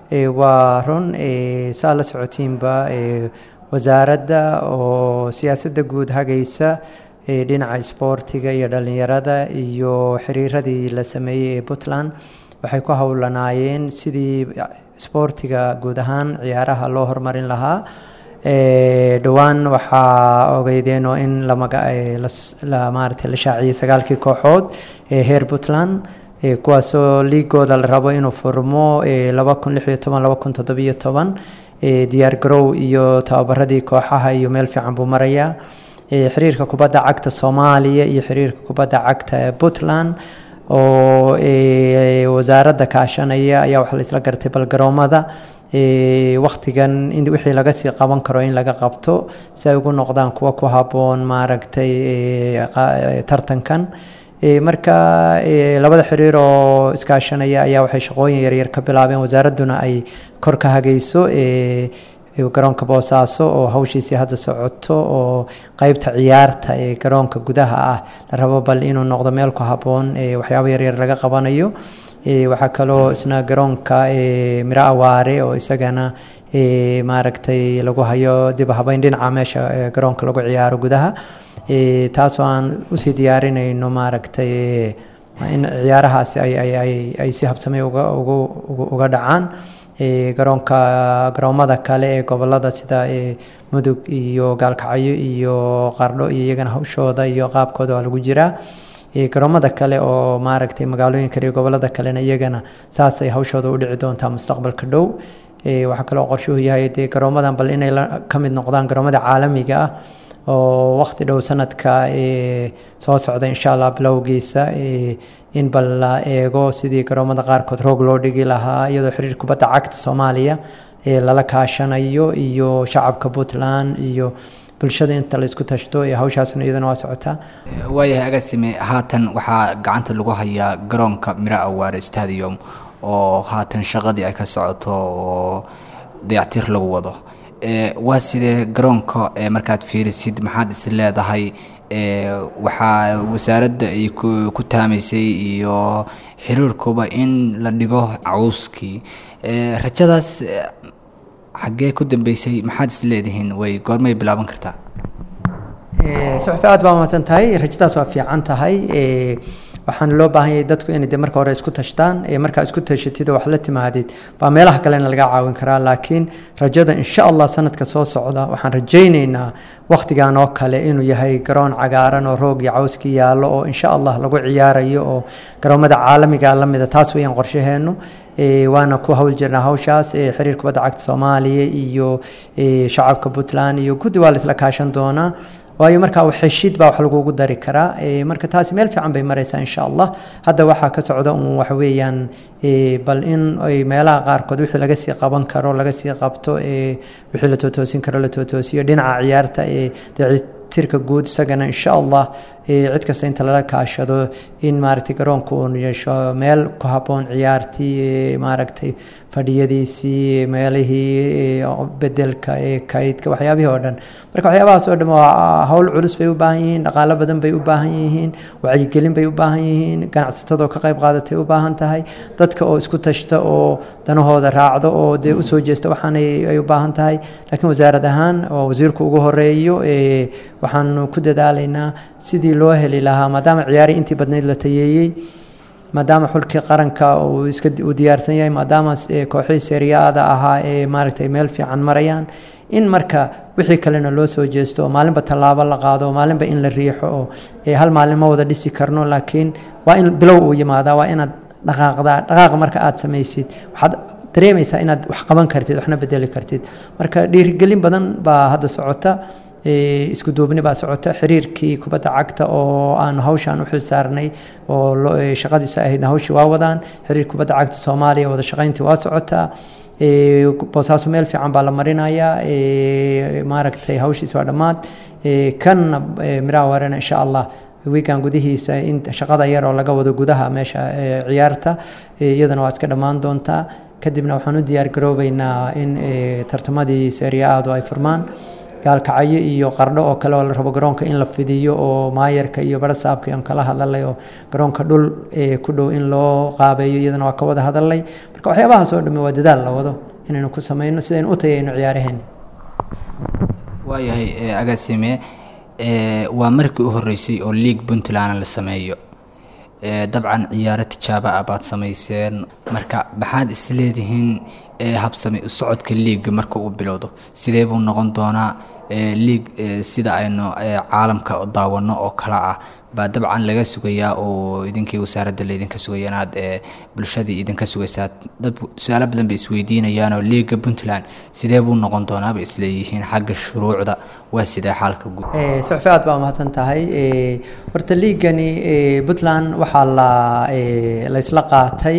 waa run saa la socotiinba wasaaradda oo siyaasadda guud hagaysa dhinaca isboortiga iyo dhalinyarada iyo xiriiradii la sameeyey ee puntland waxay ku howlanaayeen sidii isboortiga guud ahaan ciyaaraha loo horumarin lahaa dhowaan waxaa ogeydeen oo in maarata la shaaciyey sagaalkii kooxood ee heer puntland kuwaasoo liigooda la rabo inuu furmo laba kun lix iyo toban laba kun toddobiyo toban diyaar garow iyo tababaradii kooxaha iyo meel fiican buu marayaa xiriirka kubadda cagta soomaaliya iyo xiriirka kubadda cagta puntland oo wasaaradda kaashanaya ayaa waxaa la isla gartay bal garoomada waktigan in wixii laga sii qaban karo in laga qabto si ay ugu noqdaan kuwa ku habboon maaragtay tartankan marka labada xiriir oo iskaashanaya ayaa waxay shaqooyin yaryar ka bilaabeen wasaaradduna ay kor ka hagayso garoonka boosaaso oo hawshiisii hadda socoto oo qeybta ciyaarta ee garoonka gudaha ah la rabo bal inuu noqdo meel ku habboon waxyaabo yaryar laga qabanayo waxaa kaloo isna garoonka miro awaare oo isagana maaragtay lagu hayo dib habeyn dhinaca meesha garoonka lagu ciyaaro gudaha taasoo aan usii diyaarinayno maaragtay in ciyaarahaasi ay si habsamay uga dhacaan garoonka garoomada kale ee gobolada sida mudug iyo gaalkacyo iyo qardho iyo iyagana hawshooda iyo qaabkooda waa lagu jiraa garoomada kale oo maaragtay magaalooyin kale iyo gobolada kalena iyagana saasay hawshooda u dhici doontaa mustaqbalka dhow waxaa kaloo qorshuhu yahay dee garoomadan bal inay ka mid noqdaan garoomada caalamiga ah oo waqti dhow sanadka soo socda insha allah bilowgiisa in bal la eego sidii garoomada qaarkood roog loo dhigi lahaa iyadoo xiriir kubadda cagta soomaaliya lala kaashanayo iyo shacabka puntland iyo bulshada inta la isku tashto ee hawshaasna iyadana waa socotaa waayahay agasime haatan waxaa gacanta lagu hayaa garoonka miro awaare stadium oo haatan shaqadii ay ka socoto oo dayactir lagu wado waa sidee garoonka markaad fiirisid maxaad is leedahay waxaa wasaaradda ay ku taamaysay iyo xiriirkuba in la dhigo cawskii rajadaas xaggee ku dambeysay maxaad is leedihiin way goormay bilaaban kartaa suxufi aad baa mahadsan tahay rajadaas waa fiican tahay waxaana loo baahan yahay dadku inay de marka hore isku tashtaan markaa isku tashatid oo wax la timaadid baa meelaha kalena laga caawin karaa laakiin rajada insha allah sanadka soo socda waxaan rajayneynaa wakhtigan oo kale inuu yahay garoon cagaaran oo roog iyo cawskii yaallo oo insha allah lagu ciyaarayo oo garoomada caalamiga lamida taas weyaan qorshaheenu waana ku hawl jirnaa hawshaas xiriir kubadda cagta soomaaliya iyo shacabka puntland iyo guddi waa la isla kaashan doonaa waayo markaa xeshid baa wax lagugu dari karaa marka taasi meel fiican bay maraysaa insha allah hadda waxaa ka socda un waxa weeyaan bal in ay meelaha qaarkood wixii laga sii qaban karo laga sii qabto wixii la tootoosin karo la tootoosiyo dhinaca ciyaarta tirka guud isagana insha allah cid kasta inta lala kaashado in maaragtay garoonka uu yeesho meel ku habboon ciyaartii maaragtay fadhiyadiisii meelihii bedelka ee kaydka waxyaabihii oo dhan marka waxyaabahaas oo dhan waa hawl culus bay u baahan yihiin dhaqaalo badan bay u baahan yihiin wacyigelin bay u baahan yihiin ganacsatadoo ka qayb qaadatay u baahan tahay dadka oo isku tashta oo danahooda raacdo oo dee usoo jeesta waxaan ay u baahan tahay laakiin wasaarad ahaan oo wasiirku ugu horeeyo waxaanu ku dadaalaynaa sidii loo heli lahaa maadaama ciyaari intii badnayd la tayeeyey maadaama xulkii qaranka uu iska uu diyaarsan yahay maadaama kooxihii seriyaada ahaa ee maaragtay meel fiican marayaan in marka wixii kalena loo soo jeesto oo maalinba tallaabo la qaado oo maalinba in la riixo oo hal maalin ma wada dhisi karno laakiin waa in bilow uu yimaadaa waa inaad dhaqaaqdaa dhaqaaqa marka aad samaysid waxaad dareemaysaa inaad wax qaban kartid waxna bedeli kartid marka dhiirigelin badan baa hadda socota isku duubni baa socota xiriirkii kubadda cagta oo aan hawshaan u xil saarnay oo shaqadiisa ahaydna hawshii waa wadaan xiriir kubadda cagta soomaaliya wada shaqayntii waa socotaa boosaaso meel fiican baa la marinayaa maaragtay hawshiisa waa dhammaad kanna miraha warena insha allah wiigan gudihiisa in shaqada yar oo laga wado gudaha meesha ciyaarta iyadana waa iska dhammaan doontaa kadibna waxaan u diyaar garoobeynaa in tartamadii seriyaadu ay furmaan gaalkacyo iyo qardho oo kale oo la rabo garoonka in la fidiyo oo maayarka iyo barasaabka aan kala hadalay oo garoonka dhul ku dhow in loo qaabeeyo iyadana waa ka wada hadalay marka waxyaabahaas oo dhamme waa dadaal la wado inaynu ku sameyno sidaynu u tayayno ciyaaraheena waayahay agaasime waa markii u horeysay oo league puntland la sameeyo dabcan ciyaaro tijaabo ah baad samayseen marka maxaad isleedihiin habsami socodka liiga marka uu bilowdo sidee buu noqon doonaa liig sida aynu caalamka daawano oo kale ah baa dabcan laga sugayaa oo idinkii wasaaradda laydinka sugaya inaad bulshadii idinka sugaysaa dad su-aalo badan bay isweydiinayaan oo liiga puntland sidee buu noqon doonaa bay isleeyihiin xagga shuruucda waa sidee xaalka guud suxfi aad baa mahadsan tahay horta liigani puntland waxaa la laysla qaatay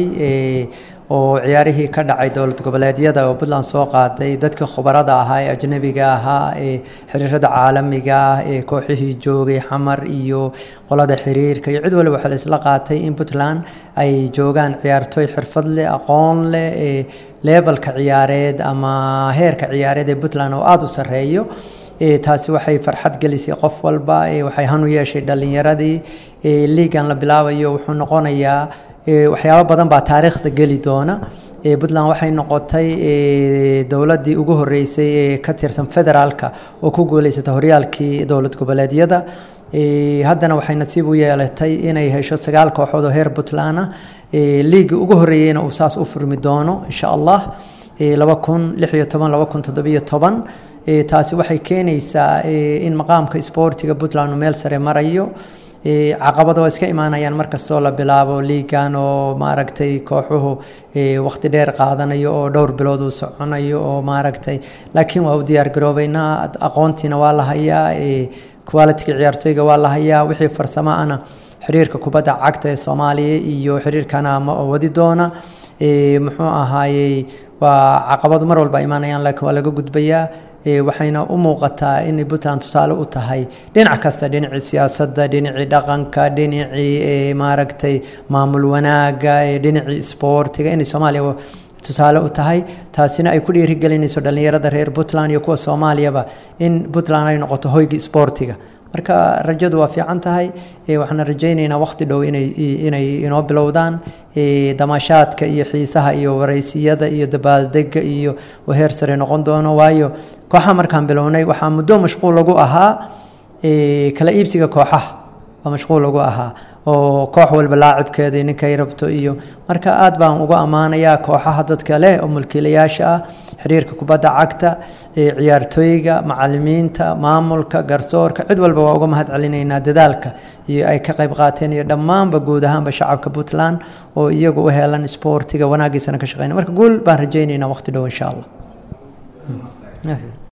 oo ciyaarihii ka dhacay dowlad goboleedyada oo puntland soo qaaday dadkii khubarada ahaa ee ajnabiga ahaa ee xiriirada caalamiga ah ee kooxihii joogay xamar iyo qolada xiriirka iyo cid waliba waxaa laisla qaatay in puntland ay joogaan ciyaartooy xirfad leh aqoon leh ee leebalka ciyaareed ama heerka ciyaareed ee puntland oo aada u sarreeyo taasi waxay farxad gelisay qof walba waxay hanu yeeshay dhalinyaradii liigan la bilaabayo wuxuu noqonayaa waxyaabo badan baa taariikhda geli doona puntland waxay noqotay dowladdii ugu horeysay ee ka tirsan federaalka oo ku guuleysata horyaalkii dowlad goboleedyada haddana waxay nasiib u yeelatay inay hesho sagaal kooxood oo heer puntland ah liigi ugu horeeyeyna uu saas u furmi doono insha allah laba kun lix iyo toban laba kun toddobiyo toban taasi waxay keenaysaa in maqaamka isboortiga puntland uu meel sare marayo caqabado waa iska imaanayaan markastoo la bilaabo liigan oo maaragtay kooxuhu waqti dheer qaadanayo oo dhowr bilood uu soconayo oo maaragtay laakiin waa u diyaar garoobeynaa aqoontiina waa la hayaa qualitiga ciyaartooyga waa la hayaa wixii farsamo ana xiriirka kubadda cagta ee soomaaliya iyo xiriirkana ma wadi doona muxuu ahaayey waa caqabadu mar walba imaanayaan laakiin waa laga gudbayaa waxayna u muuqataa inay puntland tusaale u tahay dhinac kasta dhinacii siyaasadda dhinacii dhaqanka dhinacii maaragtay maamul wanaaga dhinacii isboortiga inay soomaaliya tusaale u tahay taasina ay ku dhiirigelinayso dhallinyarada reer puntland iyo kuwa soomaaliyaba in puntland ay noqoto hoyga isboortiga marka rajadu waa fiican tahay waxaana rajaynaynaa waqti dhow inay inoo bilowdaan damaashaadka iyo xiisaha iyo waraysiyada iyo dabaaldega iyo heer sare noqon doono waayo kooxaha markaan bilownay waxaa muddo mashquul lagu ahaa kala iibsiga kooxaha waa mashquul lagu ahaa oo koox walba laacibkeeda ninkay rabto iyo marka aad baan uga ammaanayaa kooxaha dadka leh oo mulkiilayaasha ah xiriirka kubadda cagta ciyaartooyga macalimiinta maamulka garsoorka cid walba waa uga mahad celinaynaa dadaalka iyo ay ka qayb qaateen iyo dhammaanba guud ahaanba shacabka puntland oo iyagu u heelan isboortiga wanaagiisana ka shaqeynaya marka guul baan rajaynaynaa waqti dhow insha allah